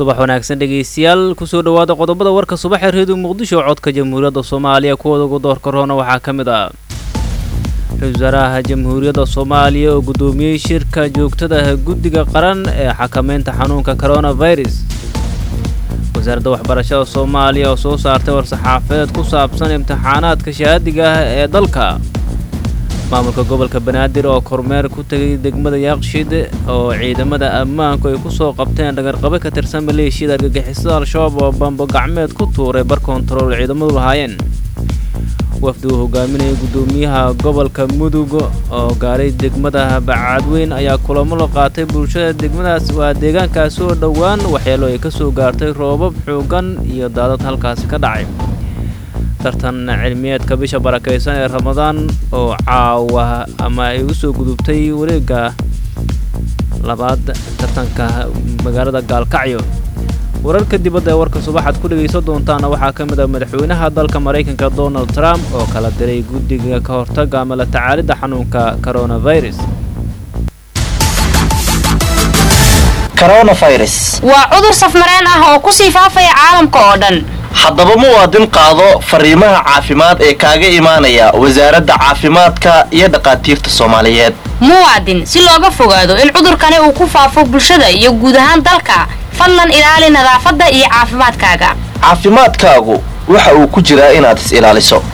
subax wanaagsan dhegaystayaal kusoo dhowaada qodobada warka subaxee reediyo muqdisho codka jamhuuriyadda soomaaliya kuwooda ugu doorka roona waxaa ka mid ah ra-iisul wasaaraha jamhuuriyadda soomaaliya oo guddoomiyey shirka joogtada ah guddiga qaran ee xakameynta xanuunka coronavirus wasaaradda waxbarashada soomaaliya oo soo saartay war-saxaafadeed ku saabsan imtixaanaadka shahaadiga ah ee dalka maamulka gobolka banaadir oo kormeer ku tegay degmada yaaqshid oo ciidamada ammaanku ay ku soo qabteen dhagarqabe ka tirsan maleeshiyada argagixisada al-shabaab oo bambo gacmeed ku tuuray bar kontarool ciidamadu lahaayeen wafdi uu hogaaminayay guddoomiyaha gobolka mudug oo gaaray degmada bacadweyn ayaa kulamo la qaatay bulshada degmadaas waa deegaankaasi oo dhowaan waxyeelo ay ka soo gaartay roobab xoogan iyo daadad halkaasi ka dhacay tartan cilmiyeedka bisha barakaysan ee ramadaan oo caawa ama ay u soo gudubtay wareegga labaad tartanka magaalada gaalkacyo wararka dibadda ee warka subaxaad ku dhegaysan doontaana waxaa ka mid ah madaxweynaha dalka maraykanka donald trump oo kala diray guddiga ka hortagga ama la tacaalidda xanuunka coronavirus waa cudur safmareen ah oo ku sii faafaya caalamka oo dhan haddaba muwaadin qaado fariimaha caafimaad ee kaaga imaanaya wasaaradda caafimaadka iyo dhaqaatiirta soomaaliyeed muwaadin si looga fogaado in cudurkani uu ku faafo bulshada iyo guud ahaan dalka fadlan ilaali nadaafadda iyo caafimaadkaaga caafimaadkaagu waxa uu ku jiraa inaad is ilaaliso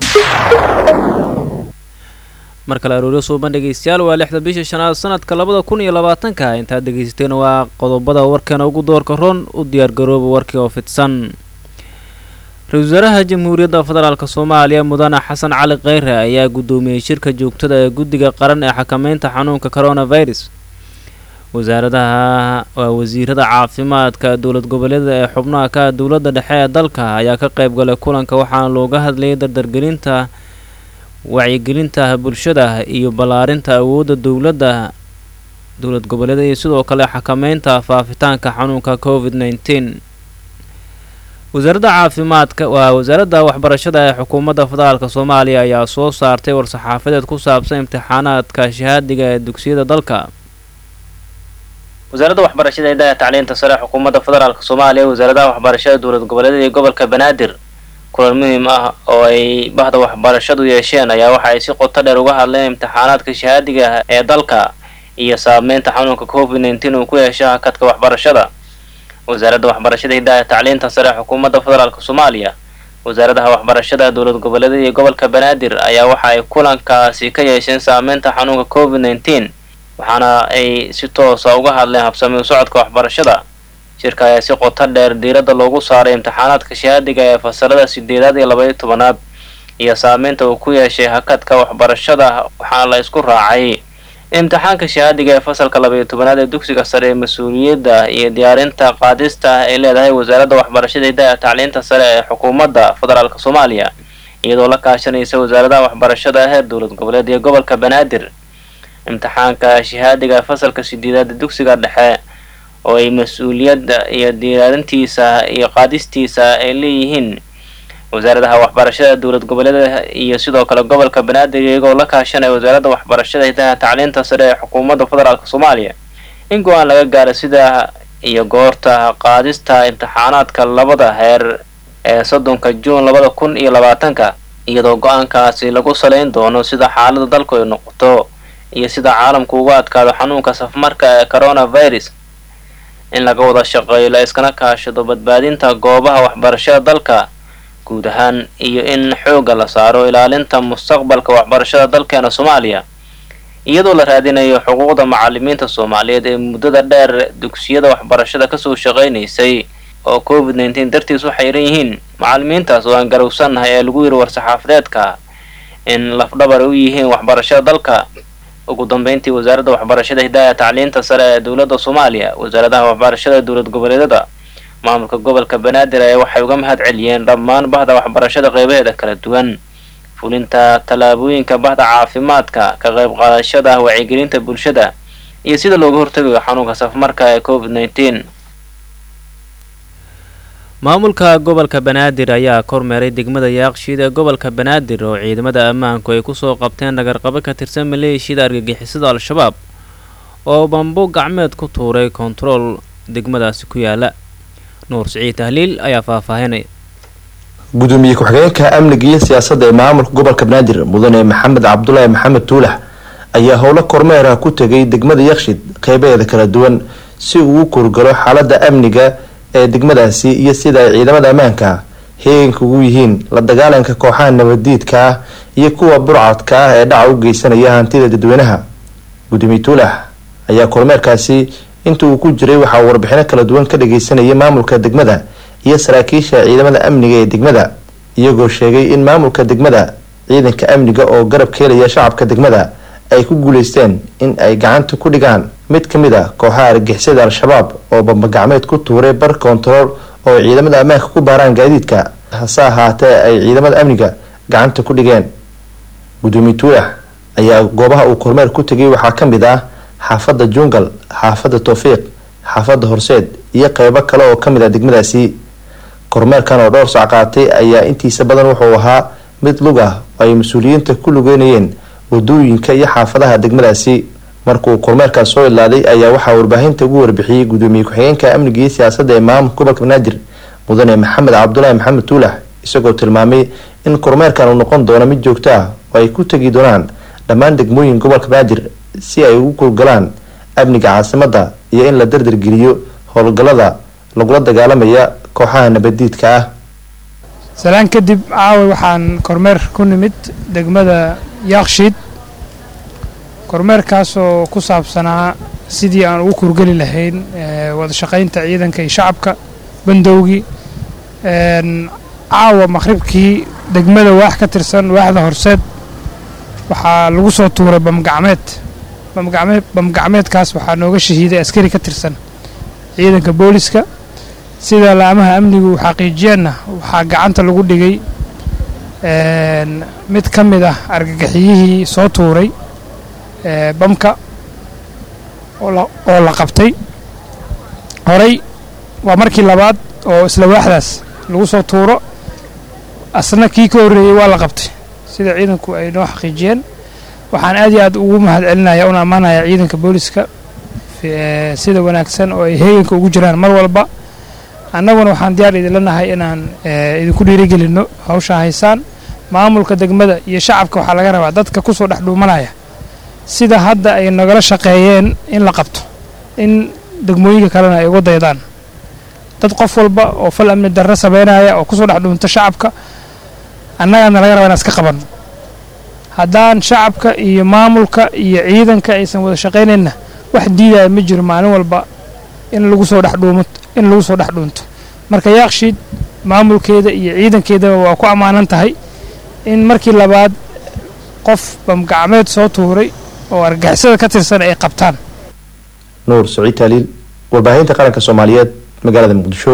mar kale arooryo suuban dhegaystayaal waa lixda bisha shanaad sanadka labada kun iyo labaatanka intaad dhegaysateen waa qodobada warkeena ugu doorka ron u diyaargarooba warkii oo fidsan ra-isul wasaaraha jamhuuriyadda federaalk soomaaliya mudane xasan cali kheyre ayaa guddoomiyey shirka joogtada ee guddiga qaran ee xakameynta xanuunka coronavirus wasaaradaha waa wasiirada caafimaadka dowlad goboleeda ee xubnaha ka dowladda dhexe ee dalka ayaa ka qayb galay kulanka waxaana looga hadlayay dardargelinta wacyigelinta bulshada iyo ballaarinta awoodda dowladda dowlad goboleeda iyo sidoo kale xakameynta faafitaanka xanuunka covid nneteen wasaaradda caafimaadka waa wasaaradda waxbarashada ee xukuumadda federaalk soomaaliya ayaa soo saartay war-saxaafadeed ku saabsan imtixaanaadka shahaadiga ee dugsiyada dalka wasaaradda waxbarashada hidaha tacliinta sare ee xukuumadda federaalk soomaaliya wasaaradaha waxbarashada dowlad goboleedyada iyo gobolka banaadir kulan muhiim ah oo ay bahda waxbarashadu yeesheen ayaa waxa ay si qoto dheer uga hadleen imtixaanaadka shahaadiga ee dalka iyo saameynta xanuunka covid nneteen uu ku yeesha hakadka waxbarashada wasaaradda waxbarashada hidaha tacliinta sare ee xukuumadda federaalk soomaaliya wasaaradaha waxbarashada dowlad goboleedyada iyo gobolka banaadir ayaa waxa ay kulankaasi ka yeesheen saameynta xanuunka covid nneteen waxaana ay si toosa uga hadleen habsami u socodka waxbarashada shirka ayaa si qoto dheer diiradda loogu saaray imtixaanaadka shahaadiga ee fasalada sideedaad iyo labaiyo tobanaad iyo saameynta uu ku yeeshay hakadka waxbarashada waxaana la isku raacay imtixaanka shahaadiga ee fasalka labaiyo tobanaad ee dugsiga sare ee mas-uuliyadda iyo diyaarinta qaadista ay leedahay wasaaradda waxbarashada hidaha tacliinta sare ee xukuumadda federaalk soomaaliya iyadoo la kaashanaysa wasaaradaha waxbarashada heer dowlad goboleed iyo gobolka banaadir imtixaanka shahaadiga ee fasalka sideedaad ee dugsiga dhexe oo ay mas-uuliyadda iyo diyaarintiisa iyo qaadistiisa ay leeyihiin wasaaradaha waxbarashada dowlad goboleeda iyo sidoo kale gobolka banaadir iyagoo la kaashanaya wasaaradda waxbarashada hidaha tacliinta sare ee xukuumadda federaalk soomaaliya in go-aan laga gaaro sida iyo goorta qaadista imtixaanaadka labada heer ee soddonka juun labada kun iyo labaatanka iyadoo go-aankaasi lagu saleyn doono sida xaalada dalku ay noqoto iyo sida caalamku uga adkaado xanuunka safmarka ee coronavirus in laga wada shaqeeyo la iskana kaashado badbaadinta goobaha waxbarashada dalka guud ahaan iyo in xoogga la saaro ilaalinta mustaqbalka waxbarashada dalkeena soomaaliya iyadoo la raadinayo xuquuqda macalimiinta soomaaliyeed ee muddada dheer dugsiyada waxbarashada kasoo shaqaynaysay oo covid nneteen dartiis u xayran yihiin macalimiintaas oo aan garowsannahay ee lagu yiri war-saxaafadeedka in lafdhabar u yihiin waxbarashada dalka ugu dambeyntii wasaaradda waxbarashada hidaaya tacliinta sare ee dowladda soomaaliya wasaaradaha waxbarashada dowlad goboleedyada maamulka gobolka banaadir ayaa waxay uga mahad celiyeen dhammaan bahda waxbarashada qeybaheeda kala duwan fulinta tallaabooyinka bahda caafimaadka ka qayb qaadashada wacyigelinta bulshada iyo sida looga hortagayo xanuunka safmarka ee covid nneteen maamulka gobolka banaadir ayaa kormeeray degmada yaaqshiid ee gobolka banaadir oo ciidamada ammaanku ay kusoo qabteen dhagarqabo ka tirsan maleeshiyada argagixisada al-shabaab oo bambo gacmeed ku tuuray kontarool degmadaasi ku yaala nuur siciid tahliil ayaa faahfaahinaya gudoomiye ku-xigeenka amniga iyo siyaasadda ee maamulka gobolka banaadir mudane maxamed cabdulaahi maxamed tuulax ayaa howlo kormeera ku tegay degmada yakshid qeybaheeda kala duwan si uu u kurgalo xaalada amniga ee degmadaasi iyo sida ay ciidamada ammaanka heeganka ugu yihiin la dagaalanka kooxaha nabadiidka ah iyo kuwa burcadka ah ee dhaca u geysanaya hantida dadweynaha gudoomiye tuulax ayaa kormeerkaasi inta uu ku jiray waxaa warbixino kala duwan ka dhageysanaya maamulka degmada iyo saraakiisha ciidamada amniga ee degmada iyagoo sheegay in maamulka degmada ciidanka amniga oo garab keelaya shacabka degmada ay ku guuleysteen in ay gacanta ku dhigaan mid ka mid a kooxaha argixisada al-shabaab oo bambagacmeed ku tuuray bar kontarool oo ay ciidamada ammaanka ku baaraan gaadiidka hase ahaatee ay ciidamada amniga gacanta ku dhigeen gudoomiye tuulax ayaa goobaha uu kormeer ku tegay waxaa ka mid ah xaafadda jungal xaafadda towfiiq xaafadda horseed iyo qeybo kale oo kamid ah degmadaasi kormeerkan oo dhowr sac qaatay ayaa intiisa badan wuxuu ahaa mid lug ah oo ay mas-uuliyiinta ku lugeynayeen wadooyinka iyo xaafadaha degmadaasi markuu kormeerkaas soo ilaaday ayaa waxaa warbaahinta ugu warbixiyey gudoomiye ku-xigeenka amniga iyo siyaasadda ee maamulka gobolka banaadir mudane maxamed cabdulaahi maxamed tuulax isagoo tilmaamay in kormeerkan uu noqon doono mid joogto ah oo ay ku tegi doonaan dhammaan degmooyin gobolka banaadir si ay ugu kurgalaan amniga caasimadda iyo in la dardargeliyo howlgallada lagula dagaalamaya kooxaha nabadiidka ah salaan kadib caawa waxaan kormeer ku nimid degmada yaakshiid kormeerkaasoo ku saabsanaa sidii aan ugu kurgeli lahayn wada shaqaynta ciidanka iyo shacabka bandowgii caawa maqhribkii degmada waax ka tirsan waaxda horseed waxaa lagu soo tuuray bamgacmeed bamgacmeed bamgacmeedkaas waxaa nooga shahiiday askari ka tirsan ciidanka booliska sida laamaha amnigu xaqiijiyeenna waxaa gacanta lagu dhigay mid ka mid ah argagixiyihii soo tuuray bamka oo la qabtay horey waa markii labaad oo isla waaxdaas lagu soo tuuro asna kii ka horreeyey waa la qabtay sida ciidanku ay noo xaqiijiyeen waxaan aad iyo aad ugu mahad celinaya una ammaanaya ciidanka booliska sida wanaagsan oo ay heeganka ugu jiraan mar walba annaguna waxaan diyaar idinla nahay inaan idinku dhiirigelinno hawshaa haysaan maamulka degmada iyo shacabka waxaa laga rabaa dadka kusoo dhex dhuumanaya sida hadda ay nagala shaqeeyeen in la qabto in degmooyinka kalena ay uga daydaan dad qof walba oo fal amni darro sameynaya oo kusoo dhex dhuunta shacabka annagana laga rabaa inaan iska qabanno haddaan shacabka iyo maamulka iyo ciidanka aysan wada shaqaynayna wax diidaya ma jiro maalin walba in lagu soo dhex dhuumo in lagu soo dhex dhuunto marka yaakshiid maamulkeeda iyo ciidankeedaba waa ku ammaanan tahay in markii labaad qof bamgacmeed soo tuuray oo argagixisada ka tirsan ay qabtaan nuur saciid taaliil warbaahinta qaranka soomaaliyeed magaalada muqdisho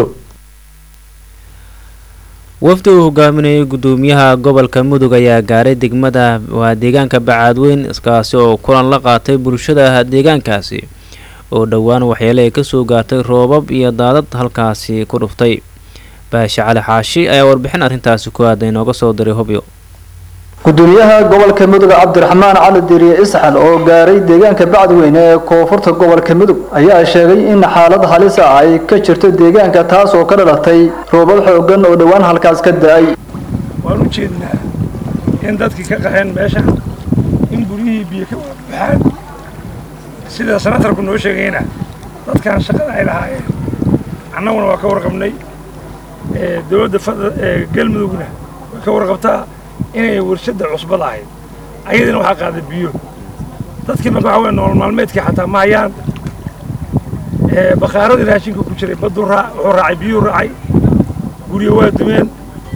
wafdi uu hogaaminayay gudoomiyaha gobolka mudug ayaa gaaray degmada waa deegaanka bacaadweyn iskaasi oo kulan la qaatay bulshada deegaankaasi oo dhowaan waxyeele ay kasoo gaartay roobab iyo daadad halkaasi ku dhuftay baashe cali xaashi ayaa warbixin arrintaasi ku aaday inooga soo diray hobyo gudoomiyaha gobolka mudug cabdiraxmaan cali diriye isxal oo gaaray deegaanka bacdweyne ee koonfurta gobolka mudug ayaa sheegay in xaalad halis ah ay ka jirto deegaanka taas oo ka dhalatay roobab xoogan oo dhowaan halkaas ka da-ay waan u jeednaa in dadkii ka qaxeen meesha in guryihii biyo ka baxaan sida sanatarku noo sheegayna dadkan shaqada ay lahaayeen annaguna waa ka warqabnay dowladda galmudugna way ka warqabtaa inay warshadda cusbad ahayd ayadina waxaa qaaday biyo dadkii marka waxa weye nolol maalmeedkii xataa ma hayaan bakaaradii raashinka ku jiray baddu raa wuxuu raacay biyuu raacay guryo waa dumeen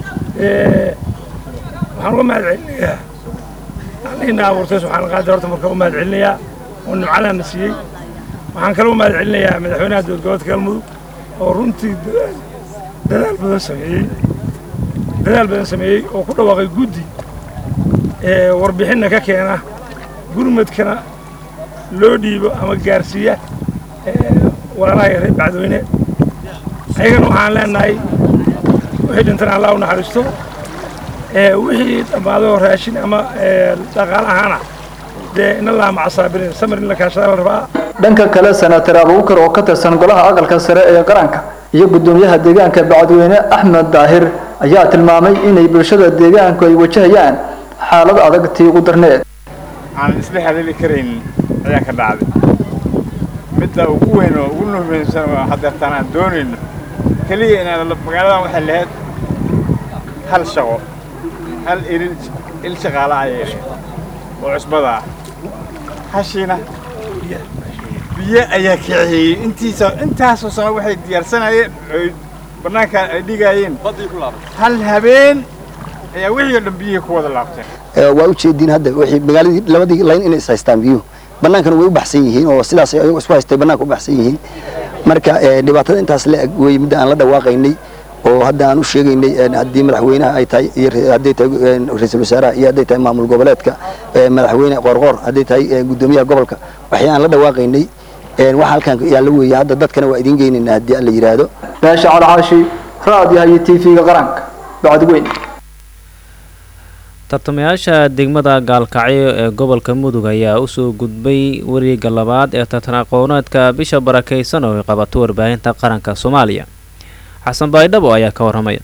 waxaan uga mahad celinayaa allihina abuurtay subxaana qaadir horta marka u mahad celinayaa oo nimcadaana siiyey waxaan kale u mahad celinayaa madaxweynaha dowlad goboleedka galmudug oo runtii dadaal dadaal badan sameeyey dadaal badan sameeyey oo ku dhawaaqay guddi warbixinna ka keena gurmadkana loo dhiibo ama gaarsiiya walaalaha reer bacdweyne ayagana waxaan leenahay wixii dhintana allah u naxariisto wixii dhammaadoo raashin ama dhaqaale ahaana dee in allaha maca saabiriin samir in la kaashada la rabaa dhanka kale senatar abuukar oo ka tirsan golaha aqalka sare ee qaranka iyo guddoomiyaha deegaanka bacadweyne axmed daahir ayaa tilmaamay inay bulshada deegaanku ay wajahayaan xaalad adag tii ugu darneed aan isla hadali karaynin ayaa ka dhacday midda ugu weyn oo ugu nuhmaysan oo hadeertaan aan doonayno keliya inaan magaaladan waxay lahayd hal shaqo hal il il shaqaala ayay lahayd oo cusbada ah hashiina biyo ayaa kiciyey intiisa intaasoo sano waxay diyaarsanayeen oy bannaanka ay dhigaayeen hal habeen ayaa wixii oo dhan biyihii ku wada laabteen waa u jeediin hadda wixii magaaladii labadii layn inay is haystaan biyuhu bannaankana way u baxsan yihiin oo sidaas ayagu isku haystay bannaanka u baxsan yihiin marka dhibaatada intaas la eg wey midda aan la dhawaaqaynay oo hadda aan u sheegaynay haddii madaxweynaha ay tahay iyo hadday tahay ra-iisul wasaaraha iyo hadday tahay maamul goboleedka madaxweyne qoorqoor hadday tahay guddoomiyaha gobolka waxay aan la dhawaaqaynay waxa halkan yaalla weeye hadda dadkana waa idiin geynaynaa haddii alla yidhaahdo baasha calcaashi raadiyaha iyo tv-ga qaranka bacadweyn tartamayaasha degmada gaalkacyo ee gobolka mudug ayaa usoo gudbay wareega labaad ee tartan aqooneedka bisha barakaysan oo ay qabato warbaahinta qaranka soomaaliya xasan baydhabo ayaa ka warramaya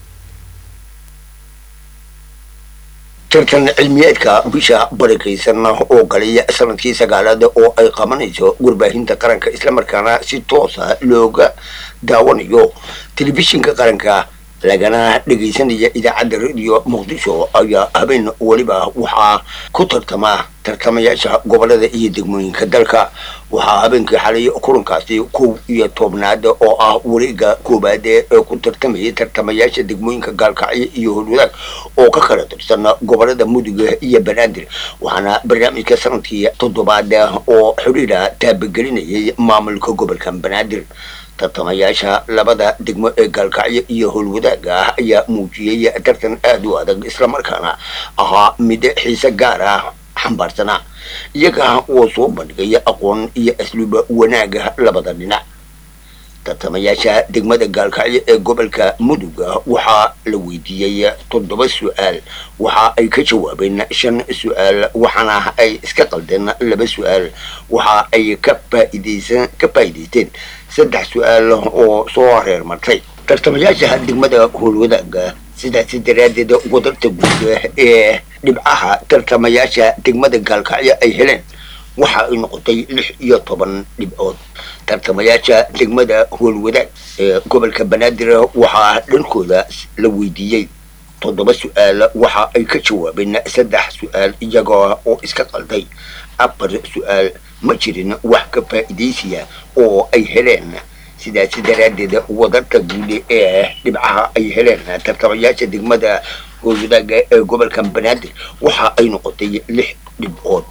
tartan cilmiyeedka bisha barakaysan oo galaya sanadkii sagaalaad oo ay qabanayso warbaahinta qaranka islamarkaana si toosa looga daawanayo telefishinka qaranka lagana dhegaysanaya idaacadda radio muqdisho ayaa habeen weliba waxaa ku tartama tartamayaasha gobolada iyo degmooyinka dalka waxaa habeenkii xalay kulankaasi kow iyo tobnaad oo ah wareega koowaad ee ku tartamayay tartamayaasha degmooyinka gaalkacyo iyo holwadaag oo ka kala tirsan gobolada muduga iyo banaadir waxaana barnaamijka sanadkii toddobaad oo xidhiira taabagelinayay maamulka gobolka banaadir tartamayaasha labada degmo ee gaalkacyo iyo howlwadaaga ah ayaa muujiyey tartan aada u adag islamarkaana ahaa mid xiise gaar ah xambaarsanaa iyaga oo soo bandhigaya aqoon iyo asluuba wanaaga labada dhinac tartamayaasha degmada gaalkacyo ee gobolka muduga waxaa la weydiiyey toddoba su-aal waxa ay ka jawaabeen shan su-aal waxaana ay iska qaldeen laba su-aal waxa ay ka faaideysan ka faa'iidaysteen saddex su-aal oo soo reer martay tartamayaasha degmada howlwadaaga sidaasi daraaddeed wadarta guud ee dhibcaha tartamayaasha degmada gaalkacyo ay heleen waxa ay noqotay lix iyo toban dhibcood tartamayaasha degmada howlwadaag ee gobolka banaadir waxaa dhankooda la weydiiyey toddoba su-aal waxa ay ka jawaabeen saddex su-aal iyaga oo iska qalday afar su-aal ma jirin wax ka faa'iidaysiya oo ay heleen sidaasi daraaddeed wadarta guud ee dhibcaha ay heleen tartamayaasha degmada howlwadaaga ee gobolka banaadir waxa ay noqotay lix dhibcood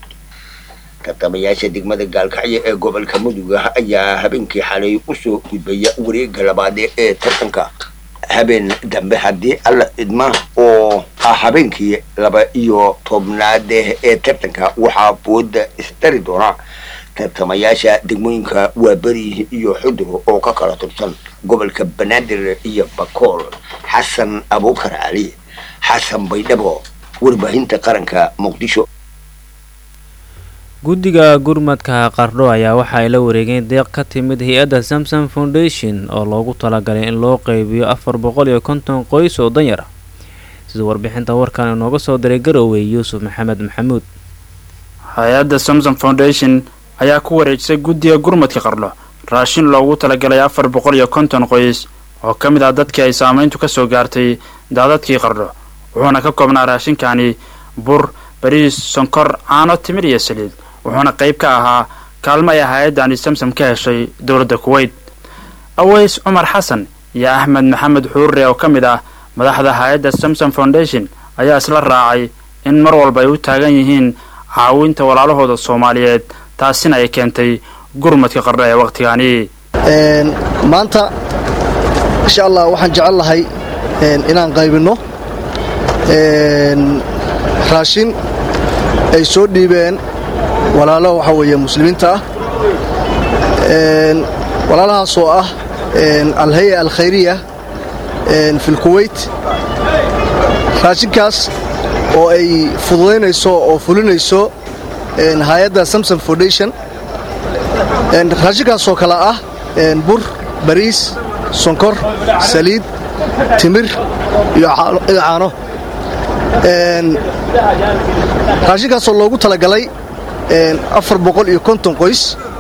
tartamayaasha degmada gaalkacyo ee gobolka muduga ayaa habeenkii xalay usoo gudbaya wareega labaad ee tartanka habeen dambe haddii alla idma oo ah habeenkii laba iyo tobnaad ee tartanka waxaa booda isdari doona tartamayaasha degmooyinka waaberi iyo xudur oo ka kala tirsan gobolka banaadir iyo bakool xasan abuukar cali xasan baydhabo warbaahinta qaranka muqdisho guddiga gurmadka qardho ayaa waxa ay la wareegeen deeq ka timid hay-adda samsom foundation oo loogu talagalay in loo qeybiyo afar boqol iyo konton qoys oo danyar ah sida warbixinta warkan inooga soo diray garowe yuusuf maxamed maxamuud hay-adda samsom foundation ayaa ku wareejisay guddiga gurmadka qardho raashin loogu talagalay afar boqol iyo konton qoys oo ka mid ah dadkii ay saameyntu ka soo gaartay daadadkii qardho wuxuuna ka koobnaa raashinkani bur bariis sonkor caano timir iyo saliid wuxuuna qayb ka ahaa kaalmo ay hay-addani samsam ka heshay dowladda kuweyt aweys cumar xasan iyo axmed maxamed xuurre oo ka mid ah madaxda hay-adda samsom foundation ayaa isla raacay in mar walba ay u taagan yihiin caawinta walaalahooda soomaaliyeed taasina ay keentay gurmadka qardho ee wakhtigani maanta insha allah waxaan jecel lahay inaan qaybinno raashin ay soo dhiibeen walaalo waxaa weeye muslimiinta ah walaalahaas oo ah alhaya alkhayriya fi lkuweyt raashinkaas oo ay fududaynayso oo fulinayso hay-adda samsom foundation raashinkaas oo kale ah bur bariis sonkor saliid timir iyo caano raashinkaasoo loogu talagalay afar boqol iyo konton qoys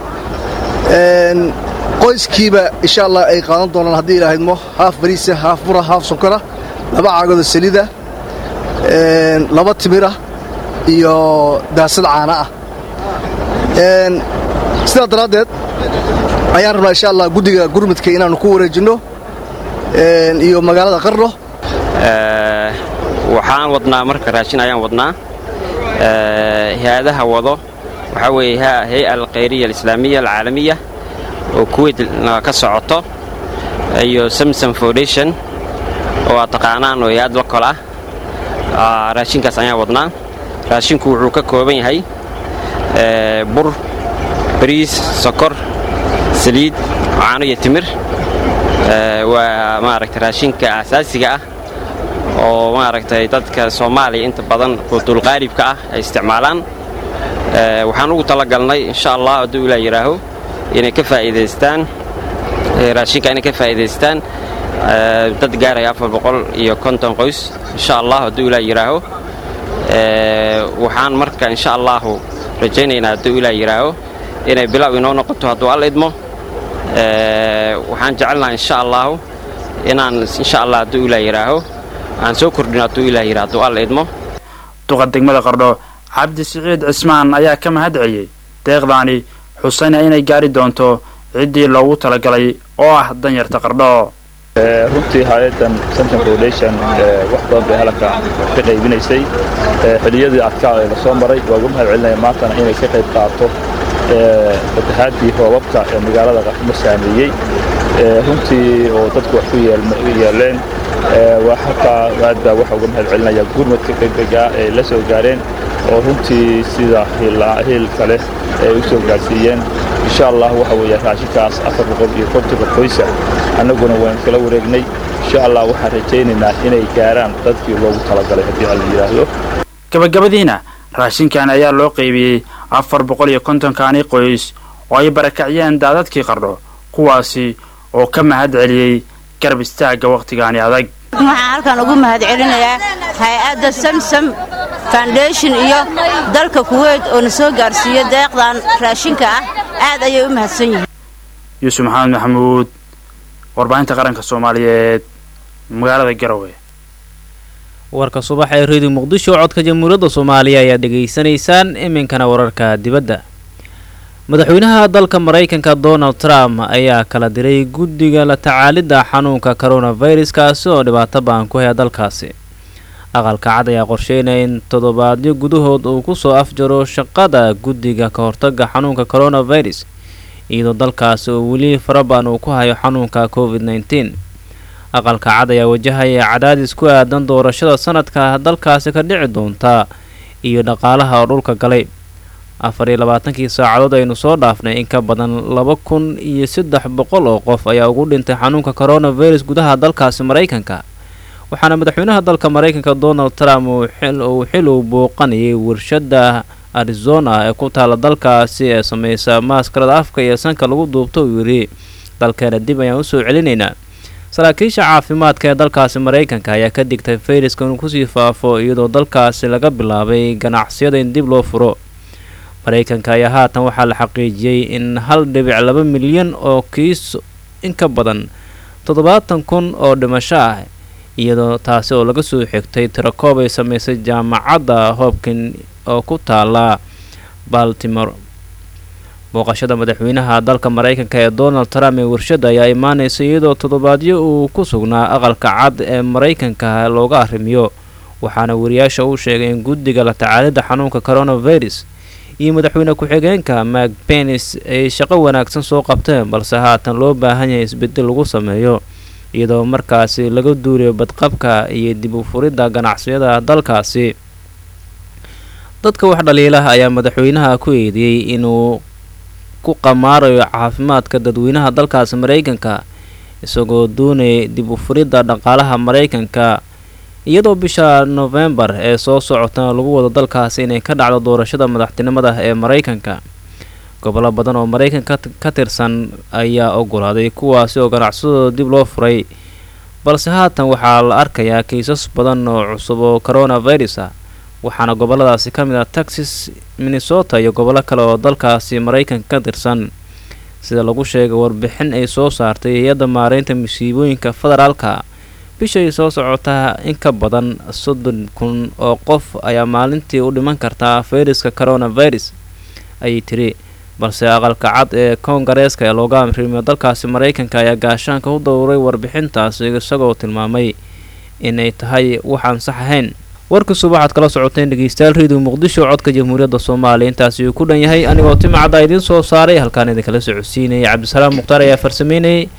qoyskiiba insha allah ay qaadan doonaan haddii ilahaydmo haaf bariisa haaf bura haaf sonkora laba caagooda saliida laba timira iyo daasad caana ah sidaa daraaddeed ayaan rabnaa insha allah guddiga gurmudka inaannu ku wareejinno iyo magaalada qarno waxaan wadnaa marka raashin ayaan wadnaa hay-adaha wado waxaa weeye hay-a alkhayriya alislaamiya alcaalamiya oo kuweyt ka socoto iyo samsom foundation oo aad taqaanaan oo hay-ad lokol ah raashinkaas ayaan wadnaa raashinku wuxuu ka kooban yahay bur bariis sokor saliid caano iyo timir waa maaragtay raashinka asaasiga ah oo maaragtay dadka soomaaliya inta badan quudulqaalibka ah ay isticmaalaan waxaan ugu talagalnay insha allah hadduu ilaa yidhaaho inay ka faa'iidaystaan raashinka inay ka faa'iidaystaan dad gaaraya afar boqol iyo konton qoys insha allah hadduu ilaa yidhaaho waxaan marka insha allahu rajaynaynaa hadduu ilaa yidhaaho inay bilow inoo noqoto hadduu alla idmo waxaan jecelnaha insha allahu inaan insha allah hadduu ilaa yidhaaho aan soo kordhino hadduu ilaa yidhaho hadduu alla idmo duqa degmada qardho cabdi siciid cismaan ayaa ka mahad celiyey deeqdaani xusayna inay gaari doonto ciddii loogu talagalay oo ah danyarta qardho runtii hay-adan samson foundation wax badan bay halaka ka qaybinaysay xiliyadii adkaa ee lasoo maray waa ugu mahad celinaya maantana inay ka qayb qaato fatahaadii roobabka ee magaalada qardho saameeyey runtii oo dadku wax ku yeeleen waa halkaa aad baa waxa uga mahad celinaya gurmadka degdegaa ee la soo gaareen oo runtii sida hiil kale ay u soo gaarsiiyeen insha allah waxa weeye raashinkaas afar boqol iyo kontonka qoysa annaguna waan kala wareegnay insha allah waxaan rajaynaynaa inay gaaraan dadkii loogu talagalay haddii alla yidhaahdo gabagabadiina raashinkan ayaa loo qaybiyey afar boqol iyo kontonkaani qoys oo ay barakaciyeen daadadkii qardho kuwaasi oo ka mahad celiyey garab istaagga wakhtigaani adag waxaan halkan ugu mahad celinayaa hay-adda samsam foundation iyo dalka kuweyt oo na soo gaarsiiya deeqdan raashinka ah aad ayay u mahadsan yihiin yuusuf maxamed maxamuud warbaahinta qaranka soomaaliyeed magaalada garowe warka subax ee reediyo muqdisho codka jamhuuriyadda soomaaliya ayaa dhegaysanaysaan iminkana wararka dibadda madaxweynaha dalka maraykanka donald trump ayaa kala diray guddiga la tacaalidda xanuunka coronavirus kaasi oo dhibaato baan ku haya dalkaasi aqalka cad ayaa qorsheynaya in toddobaadyo gudahood uu kusoo afjaro shaqada guddiga ka hortaga xanuunka coronavirus iyadoo dalkaasi oo weli farabaan uu ku hayo xanuunka covid nneteen aqalka cad ayaa wajahaya cadaadis ku aadan doorashada sanadka dalkaasi ka dhici doonta iyo dhaqaalaha oo dhulka galay afar iyo labaatankii saacadood aynu soo dhaafnay in ka badan laba kun iyo saddex boqol oo qof ayaa ugu dhintay xanuunka coronavirus gudaha dalkaasi maraykanka waxaana madaxweynaha dalka maraykanka donald trump uu xil uu booqanayay warshada arizona ee ku taala dalkaasi ee sameysa maaskarada afka iyo sanka lagu duubto uu yidhi dalkeena dib ayaan usoo celinaynaa saraakiisha caafimaadka ee dalkaasi maraykanka ayaa ka digtay fayraska inuu kusii faafo iyadoo dalkaasi laga bilaabay ganacsiyada in dib loo furo maraykanka ayaa haatan waxaa la xaqiijiyey in hal dhibic laba milyan oo kiis in ka badan toddobaatan kun oo dhimasho ah iyadoo taasi oo laga soo xigtay tirakoob ay sameysay jaamacadda hobkin oo ku taala baltimore booqashada madaxweynaha dalka maraykanka ee donald trump ee warshada ayaa imaaneysa iyadoo toddobaadyo uu ku sugnaa aqalka cad ee maraykanka looga arrimiyo waxaana wariyaasha uu sheegay in guddiga la tacaalidda xanuunka coronavirus iyo madaxweyne ku-xigeenka mak benis ay shaqo wanaagsan soo qabteen balse haatan loo baahan yahay isbedel lagu sameeyo iyadoo markaasi laga duuriyo badqabka iyo dib u furidda ganacsiyada dalkaasi dadka wax dhaliilaha ayaa madaxweynaha ku eedeeyey inuu ku qamaarayo caafimaadka dadweynaha dalkaasi maraykanka isagoo doonaya dib u furidda dhaqaalaha maraykanka iyadoo bisha nofembar ee soo socota lagu wado dalkaasi inay ka dhacdo doorashada madaxtinimada ee maraykanka gobollo badan oo maraykanka ka tirsan ayaa ogolaaday kuwaasi oo ganacsadooda dib loo furay balse haatan waxaa la arkayaa kiisas badan oo cusub oo coronavirus ah waxaana gobolladaasi ka mid ah texas minnesota iyo gobollo kale oo dalkaasi maraykanka ka tirsan sida lagu sheegay warbixin ay soo saartay hay-adda maareynta musiibooyinka federaalka bishay soo socotaa in ka badan soddon kun oo qof ayaa maalintii u dhiman kartaa fayraska coronavirus ayay tiri balse aqalka cad ee koongareeska ee looga amrimiyo dalkaasi maraykanka ayaa gaashaanka u dowray warbixintaasi isagoo tilmaamay inay tahay waxaan sax ahayn warkiisu waxaad kala socoteen dhegeystayaal reediyo muqdisho codka jamhuuriyadda soomaaliya intaasi uu ku dhan yahay anigoo timacadda idiin soo saaray halkaan idinkala socodsiinayay cabdisalaam mukhtaar ayaa farsameynayay